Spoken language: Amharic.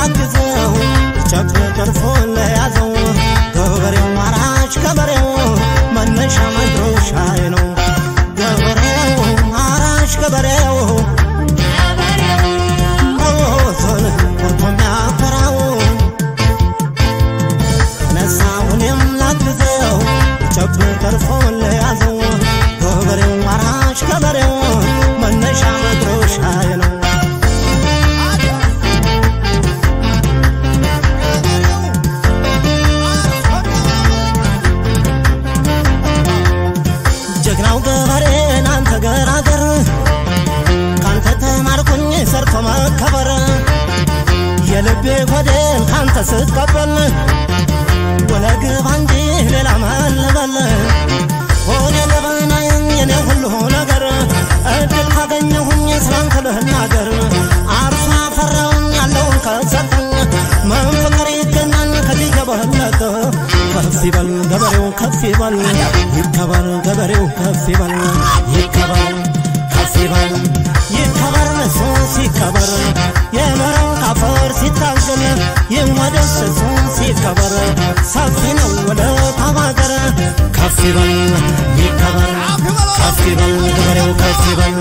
ላግዘው ጨብጥ ጠርፎ ለያዘው ገበሬው አራሽ ከበሬው መነሻ መድረሻዬ ነው ገበሬው አራሽ ገበሬው ሞቶን ቆርጦ የሚያኮራው ነሳውንም ላግዘው ጨብጥ ጠርፎ ለያዘው ገበሬው አራሽ ገበሬው መነሻ መድረሻዬ ነው ጀግናው ገበሬ ናንተ ገራገር ካንተ ተማርኩኝ ሰርቶ መከበር የልቤ ጎዴን ካንተ ስትቀበል ወለግባ እንጂ ሌላ መልበል ሆኔ ለበናይን የኔ ሁሉ ነገር እድል ካገኘሁኝ ስላንተ ልናገር አርሶ አፈራውን ያለውን ከሰጠኝ መንፈቀር ይገኛል ከዚህ የበለጠ ከፍ ይበል ገበሬው ከፍ ይበል ይከበር ገበሬው ከፍ ይበል ይከበር ከፍ ይበል ይከበር እሱ ሲከበር የመረው ካፈር ሲታገል ይወደስ እሱ ሲከበር ሰፊ ነው ወደ ታባገር ከፍ ይበል ይከበር ከፍ ይበል ገበሬው ከፍ ይበል